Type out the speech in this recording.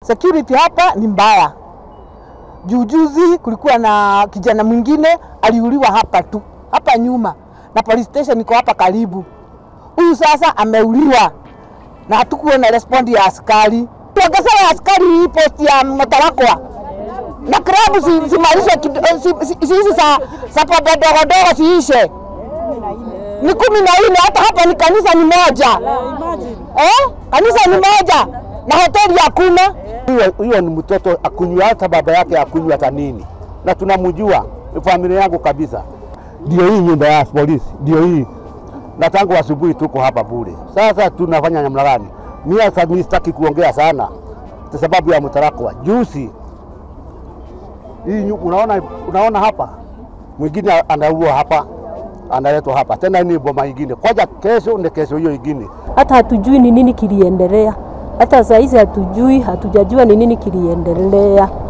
security hapa ni mbaya. Jujuzi kulikuwa na kijana mwingine aliuliwa hapa tu hapa nyuma, na police station iko hapa karibu. Huyu sasa ameuliwa na hatukuwa na respondi ya askari. Tuongezewe askari hii posti ya Mtarakwa na klabu si- simalishe kid- si- si- si- hizi za za pombe dogo dogo siishe, ni kumi na nne. Hata hapa ni kanisa ni moja eh? Kanisa ni moja na hoteli hakuna. Huyo huyo ni mtoto akunywa, hata baba yake akunywa hata nini, na tunamjua ni familia yangu kabisa. Ndio hii nyumba ya polisi, ndio hii, na tangu asubuhi tuko hapa bure. Sasa tunafanya namna gani? Mimi sasa mimi sitaki kuongea sana kwa sababu ya Mtarakwa. Juzi hii nyu- unaona, unaona hapa mwingine anaua hapa, analetwa hapa tena, ni boma ingine koja, kesho ni kesho hiyo ingine. hata hatujui ni nini kiliendelea. Hata saa hizi hatujui, hatujajua ni nini kiliendelea.